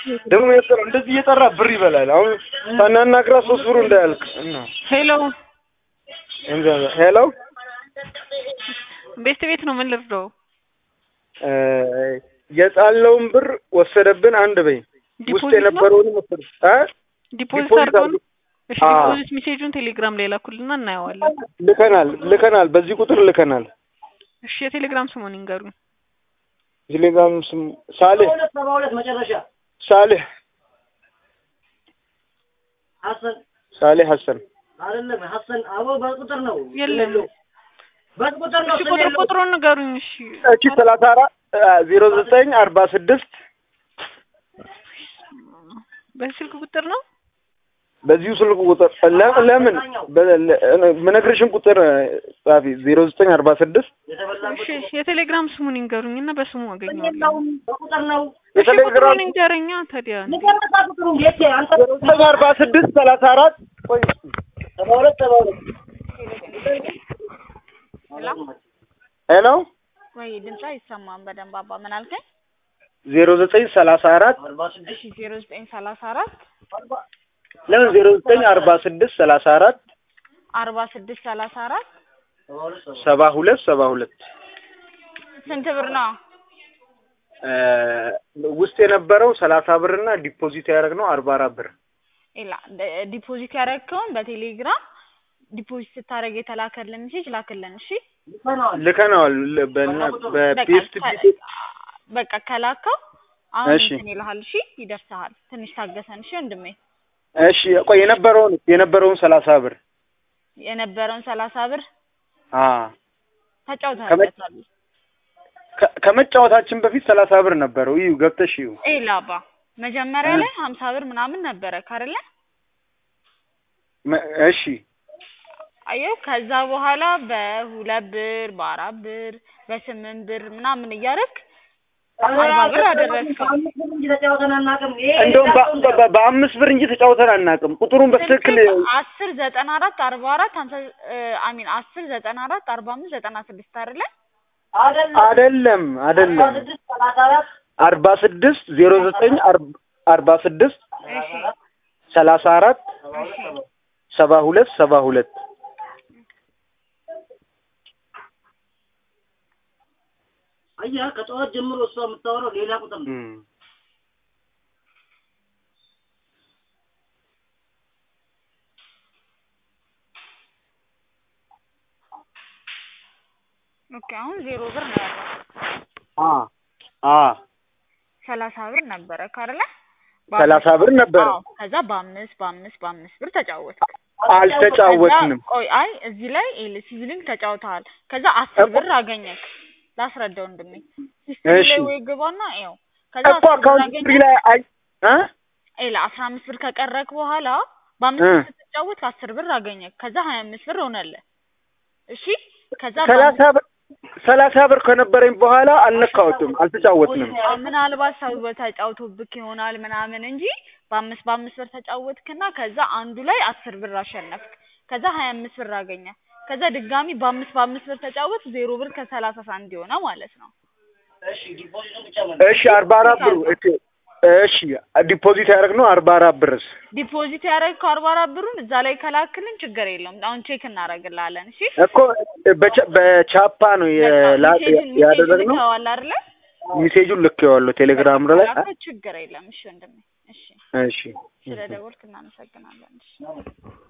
ደግሞ የጠራ እንደዚህ እየጠራ ብር ይበላል። አሁን ሳናናግራት ሶስት ብሩ እንዳያልቅ እና ሄሎ እንዛ- ሄሎ ቤት ቤት ነው። ምን ልርዳው? እ የጣለውን ብር ወሰደብን። አንድ በይ ውስጥ ዲፖዚት ነው የነበረውን ወሰደ እ ዲፖዚት ዲፖዚት አድርገው አድርጎ- ነው። እሺ አዎ። ዲፖዚት ሜሴጁን ቴሌግራም ላይ ላኩልና እናየዋለን። ልከናል ልከናል። በዚህ ቁጥር ልከናል። እሺ የቴሌግራም ስሙን ይንገሩኝ። ቴሌግራም ስም ሳሌህ ሰባ ሁለት መጨረሻ ሳሌህ ሀሰን ሳሌህ ሀሰን አይደለም ሀሰን አቦ በቁጥር ነው የለም። በቁጥር ነው እሺ ቁጥር ቁጥሩን ንገሩኝ። እሺ እቺ ሰላሳ አራት ዜሮ ዘጠኝ አርባ ስድስት በስልክ ቁጥር ነው። በዚሁ ስልክ ቁጥር ለ- ለምን በ- ለ- ምነግርሽን ቁጥር ጻፊ ዜሮ ዘጠኝ አርባ ስድስት የተበላበት እሺ የቴሌግራም ስሙን ይንገሩኝ እና በስሙ አገኘዋለሁ። በቁጥር ነው እሺ የቴሌግራም ቁጥሩን ይንገረኛ ታዲያ። ንገረታ ቁጥሩ እንዴት አንተ ዜሮ ዘጠኝ አርባ ስድስት ሰላሳ አራት ቆይ ሰባ ሁለት ሰባ ሁለት ሄሎ ወይ ድምፅ አይሰማም በደንብ አባ ምን አልከኝ? ዜሮ ዘጠኝ ሰላሳ አራት አርባ ስድስት እሺ ዜሮ ዘጠኝ ሰላሳ አራት ለምን ዜሮ ዘጠኝ አርባ ስድስት ሰላሳ አራት አርባ ስድስት ሰላሳ አራት ሰባ ሁለት ሰባ ሰባ ሁለት ሰባ ሁለት ስንት ብር ነው? እ ውስጥ የነበረው ሰላሳ ብር እና ዲፖዚት ያደረግነው አርባ አራት ብር ኢላ ደ- ዲፖዚት ያደረግከውን በቴሌግራም ዲፖዚት ስታደርግ የተላከልን ሜሴጅ ላክልን። እሺ ይፈናል ልከነዋል ል- በእና በቃ በፒኤስቲ ከ- በቃ ከላከው አሁን እሺ። እንትን ይልሃል። እሺ ይደርስሃል። ትንሽ ታገሰን። እሺ ወንድሜ እሺ ቆይ የነበረውን የነበረውን ሰላሳ ብር የነበረውን ሰላሳ ብር አ ተጫውተህበታል። ከ- ከመጫወታችን በፊት ሰላሳ ብር ነበረው። እዩ ገብተሽ እዩ። ኢላ አባ መጀመሪያ ላይ ሀምሳ ብር ምናምን ነበረ ካደለ መ- እሺ አየው ከዛ በኋላ በሁለት ብር በአራት ብር በስምንት ብር ምናምን እያደረግ አርባ ብር አደረግከው። አምስት ብር እንጂ ተጫውተን አናውቅም። ይሄ እንደውም በ- በ- በአምስት ብር እንጂ ተጫውተን አናውቅም። ቁጥሩን በትክክል ስልክ አስር ዘጠና አራት አርባ አራት ሀምሳ አሚን አስር ዘጠና አራት አርባ አምስት ዘጠና ስድስት አይደለ? አይደለም አይደለም አይደለም አርባ ስድስት ሰላሳ አራት አርባ ስድስት ዜሮ ዘጠኝ አርብ- አርባ ስድስት እሺ ሰላሳ አራት እሺ ሰባ ሁለት ሰባ ሁለት አየህ ከጠዋት ጀምሮ እሷ የምታወራው ሌላ ቁጥር ነው። እም። ኦኬ አሁን ዜሮ ብር ነው ያለው። አ አ ሰላሳ ብር ነበረ ካደለ? ሰላሳ ብር ነበረ። አዎ ከዛ በአምስት በአምስት በአምስት ብር ተጫወትክ። አልተጫወትንም። ከዛ ቆይ አይ እዚህ ላይ ሲቪሊንግ ተጫውተሃል። ከዛ አስር እኮ- ብር አገኘክ። ላስረዳው ወንድሜ ሲስተም እሺ። ላይ ወይ ግባና ይኸው ከዛ እኮ አስር ብር አካውንት ፍሪ አገኘክ። ላይ አይ እ ኤላ አስራ አምስት ብር ከቀረክ በኋላ በአምስት እ ብር ስትጫወት አስር ብር አገኘክ። ከዛ ሀያ አምስት ብር ሆነልህ። እሺ ከዛ ሰላሳ ብር ሰላሳ ብር ከነበረኝ በኋላ አልነካሁትም፣ አልተጫወትንም። በአምስት- ምናልባት ሰው ተጫውቶብክ ይሆናል ምናምን እንጂ በአምስት በአምስት ብር ተጫወትክና ከዛ አንዱ ላይ አስር ብር አሸነፍክ። ከዛ ሀያ አምስት ብር አገኘ። ከዛ ድጋሚ በአምስት በአምስት ብር ተጫወት ዜሮ ብር ከሰላሳ ሳንቲም ሆነ ማለት ነው። እሺ ዲፖዚቱን ብቻ ማለት እሺ አርባ አራት ብሩ እሺ እሺ ዲፖዚት ያደረግነው አርባ አራት ብርስ ዲፖዚት ያደረግከው አርባ አራት ብሩን እዛ ላይ ከላክልን ችግር የለውም። አሁን ቼክ እናደርግልሃለን። እሺ እኮ በቻ- በቻፓ ነው የላ- ሜሴጁን ያደረግነው። ልከዋል አይደለ? ሚሴጁን ልኬዋለሁ ቴሌግራም ላይ። ከላከው ችግር የለም። እሺ ወንድሜ፣ እሺ እሺ ስለ ደወልክ እናመሰግናለን። እሺ